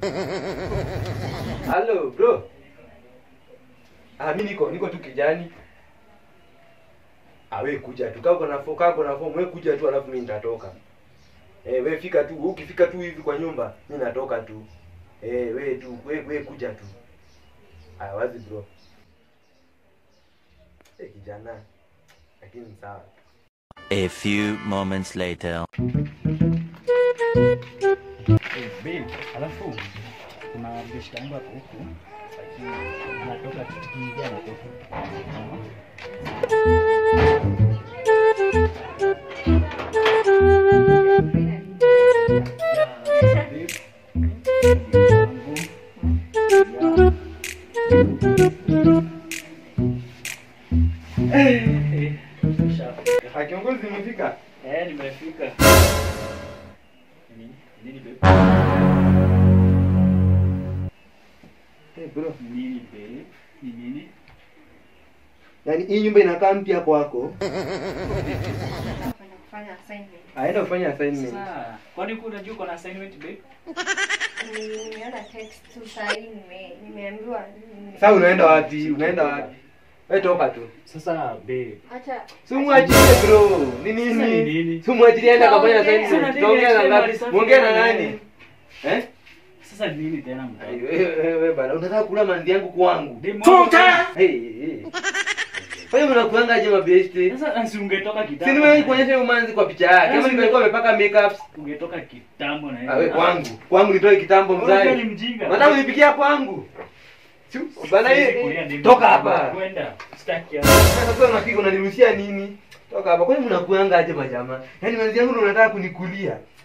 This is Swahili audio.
Hello bro. Ah, mimi niko niko tu kijani. Ah, wewe kuja tu. Kama na foka kako na form, wewe kuja tu alafu mimi nitatoka. Eh, wewe fika tu, ukifika tu hivi kwa nyumba, mimi natoka tu. Eh, wewe tu, wewe wewe kuja tu. Ah, wazi bro. Eh, kijana. Lakini sawa. A few moments later. Eh, babe, alafu kuna beshte yangu hapo huku lakini anatoka tukiingia anatoka. Ah, kiongozi nimefika. Eh, nimefika. Nini? Nini babe? Eh, bro. Nini babe? Ni nini? Yaani hii nyumba inakaa mpya kwako. Kwenda kufanya assignment. Aenda kufanya assignment. Sasa, kwani kuna unajua uko na assignment babe? Ni- Nimeona text tu saa hii nime- nimeambiwa nime- Sasa unaenda wapi? Unaenda wapi? Wewe toka tu. Sasa babe, Acha Simwachilie bro. Ni Sasa ni nini? nini? Simwachilie aende akafanya Tuongea. assignment. Sasa Tuongea na nini ngapi? external Muongea na research nani? Eh? sasa ni nini tena Ai, mtaki? Wewe wewe bana, unataka kula manzi yangu kwangu. Demu wangu Toka! bana. Hey, hey. Wewe mnakuanga aje mabesti? Sasa si ungetoka Si kitambo. nimewahi kuonyesha huyo manzi kwa picha yake. Kama Sasa nilikuwa nimepaka makeup. ungetoka kitambo na Ah, wewe kwangu. Kwangu nitoe kitambo Wewe ni mzai. mjinga. Unataka unipikia kwangu? Si bana Siwezi kulia hii demu. toka hapa. Kwenda. Sitaki hapa. Sasa unapiga unanirushia nini? Toka hapa. Kwani mnakuanga aje majamaa? Yaani manzi yangu ndio unataka kunikulia.